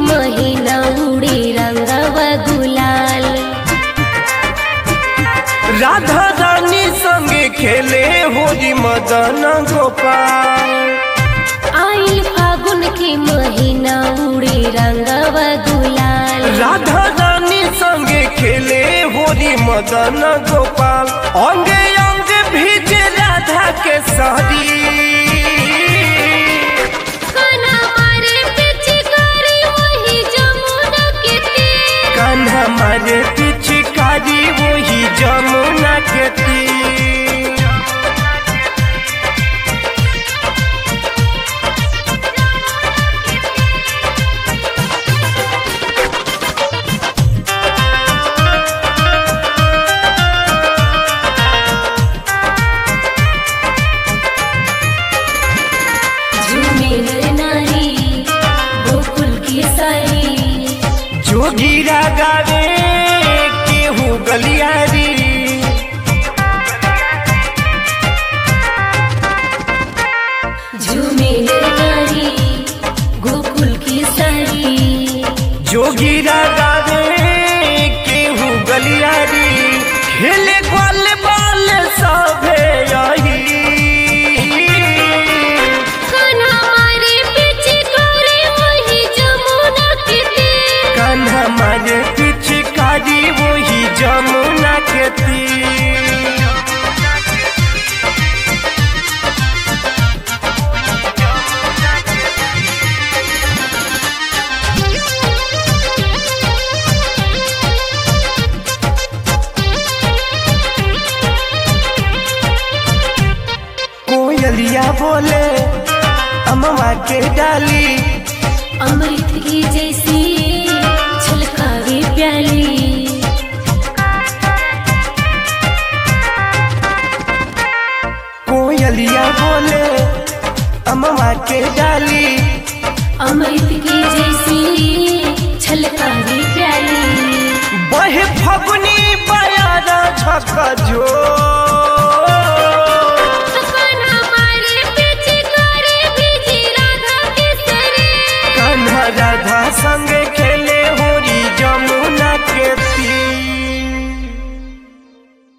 महीना उड़ी रंगव गुलाल राधा रानी संगे खेले होली मदन गोपाल आइल फागुन के महीना उड़ी रंगव गुलाल राधा रानी संगे खेले होली मदन गोपाल अंगे अंगे भीजे राधा के साड़ी कान्हा मारे पिचकारी वही जमुना के तीर कान्हा मारे पिचकारी वही जमुना के तीर झूमे नर नारी गोकुल की सारी जोगीरा गावे केहू गलियारी झूमे नर नारी गोकुल की सारी जोगीरा गावे केहू गलियारी खेले ग्वाल बाल सभे यही कान्हा मारे पिचकारी वही जमुना के तीर कान्हा मारे पिचकारी वही जमुना के तीर कोयलिया बोले अमवा के डाली अमृत की जैसी छलकावे प्याली कोयलिया बोले अमवा के डाली अमृत की जैसी छलकावे प्याली बहे फगुनी बयारा झका जो कान्हा मारे पिचकारी भिजी राधा के सरे कान्हा राधा संग